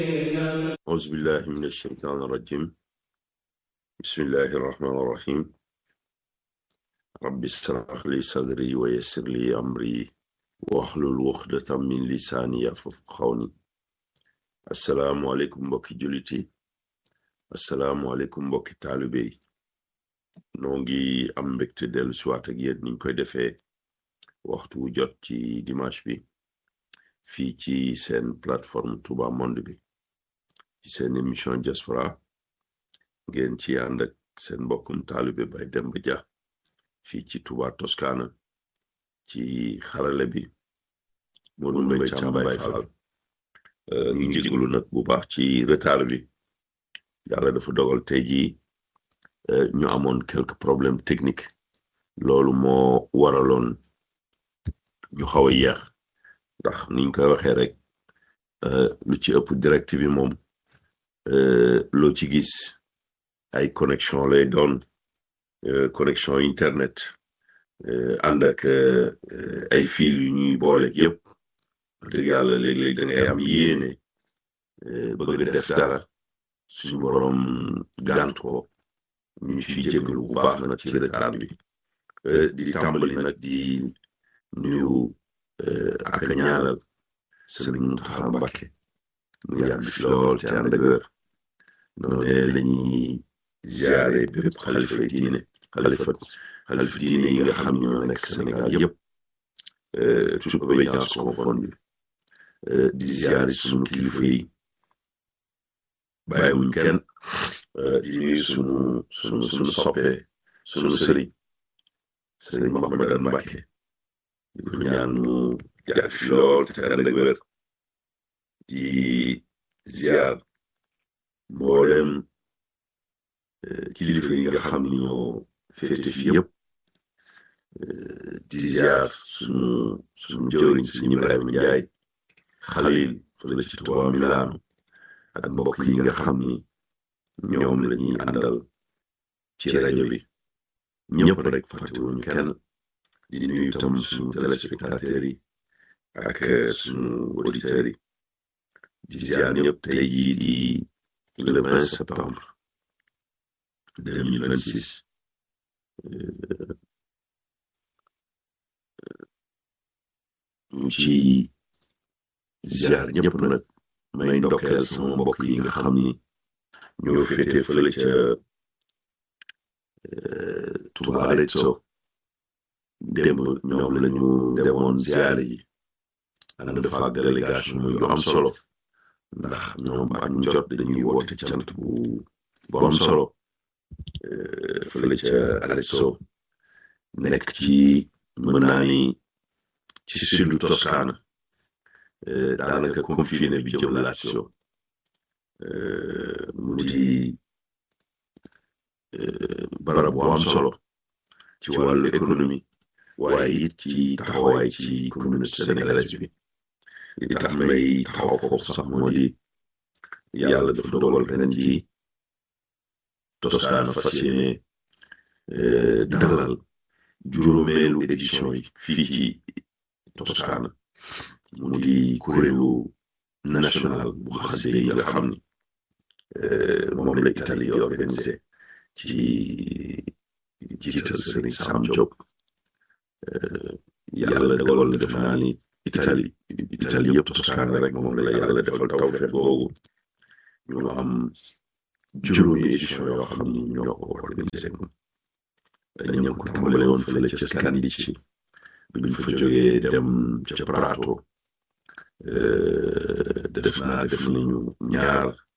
أعوذ بالله من الشيطان الرجيم بسم الله الرحمن الرحيم رب اشرح لي صدري ويسر لي أمري واحلل عقدة من لساني يفقهوا قولي السلام عليكم mbokki jullit yi assalaamu aleykum mbokki taalibe yi noo ngi am mbégte dellu siwaat ak yéen niñ koy defee waxtu wu jot ci dimanche bi fii ci seen plateforme Touba Monde bi ci seen émission diaspora ngeen ci ànd ak seen mbokkum taalibe Baye Demba Dia fii ci Touba Toscana ci xarale bi Modou Mbaye Thiam Baye Fall ñu njéglu nag bu baax ci retard bi yàlla dafa dogal tey jii ñu amoon quelques problèmes techniques loolu moo waraloon ñu xaw a yéex ndax niñ koy waxee rek lu ci ëpp direct bi moom loo ci gis ay connexion lay doon connexion internet ànd ak ay fil yu ñuy boole yëpp dëgg yàlla léeg-léeg da ngay am yéene bëgg def dara suñu borom gànt ko ñu ciy jégalu bu baax nag ci retard bi di tàmbali nag di nuyu ak a ñaanal sëriñ Mountakha Mbacké mu yàgg fi lool te ànd ak wér noonu lañuy ziare bépp xalifa diine xalifa xalifa diine yi nga xam ñoo nekk Sénégal yëpp toute obédience confondue di ziare sunu kilifa yi bàyyiwuñ kenn di nuyu sunu sunu sunu soppe sunu sëriñ sëriñ Mahamadan Mbacké di ko ñaan mu yàgg fi lool te ànd ak wér di ziar mboolem kilifa yi nga xam ni ñoo féete fi yëpp di ziar sunu sunu jëwriñ sëñ Ibrahima Njaay xalil fële ci Tuubaa Milaanu ak mbokk yi nga xam ni ñoom la ñuy àndal ci rajo bi ñëpp rek fàttewuñ kenn di nuyu tam suñu téléspectateurs yi ak suñu auditeurs yi di ziar ñëpp tey jii di le 20 septembre 2026 ñu ci ziar ñëpp nag may ndokkeel sama mbokk yi nga xam ni ñoo féete fële ca Touba Arezzo démb ñoom lañu demoon ziare ji ànd fa ak délégation yu am solo ndax ñoom at mu jot dañuy woote cant bu bu am solo fële ca Arezzo nekk ci mën naa ni ci sudu Toscana daanaka confiné bi jëm Lazio mu di barab bu am solo ci wàllu économie waaye it ci taxawaay ci communauté sénégalaise bi li tax may taxaw foofu sax moo di yàlla dafa dogal ren ci Toscana fas yéene dalal juróomeelu édition yi fii ci Toscana mu di kuréelu national bu xasida yi nga xam ni moom la Italie di organisé ci jiital Sëriñ Sam Diop yàlla dogal na def naa ni Italie Italie yëpp Toscana rek moom la yàlla defal tawfeex googu ñu am juróomi édition yoo xam ni ñoo ko organisé dañu ko tàmbale woon fële ca Scandicci buñ fa jógee dem ca Prato def naa def nañu ñaar